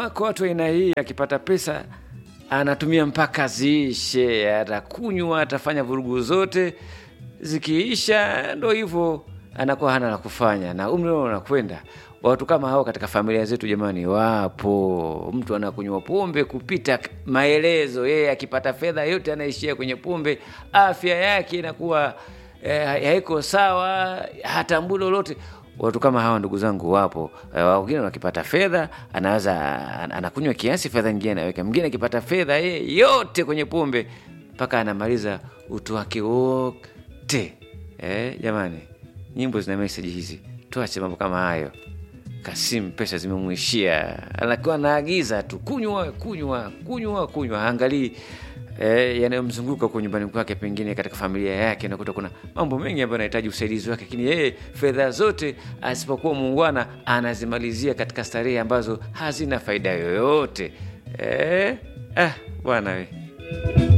wako watu wa aina hii, akipata pesa anatumia mpaka ziishe, atakunywa, atafanya vurugu zote, zikiisha ndo hivyo, anakuwa hana la kufanya, na umri wao unakwenda. Watu kama hao katika familia zetu jamani, wapo. Mtu anakunywa pombe kupita maelezo, yeye akipata fedha yote anaishia kwenye pombe, afya yake inakuwa eh, haiko sawa, hatambui lolote. Watu kama hawa ndugu zangu wapo. Eh, wengine wakipata fedha anaweza an- anakunywa kiasi, fedha nyingine anaweka. Mwingine akipata fedha yeye yote kwenye pombe mpaka anamaliza utu wake wote. Eh, jamani, nyimbo zina meseji hizi, tuache mambo kama hayo. Kasim pesa zimemwishia, anakuwa anaagiza tu kunywa kunywa kunywa kunywa, haangalii eh, yanayomzunguka huko nyumbani kwake, pengine katika familia yake, nakuta kuna mambo mengi ambayo anahitaji usaidizi wake, lakini yeye fedha zote asipokuwa muungwana anazimalizia katika starehe ambazo hazina faida yoyote. Eh, ah, bwana we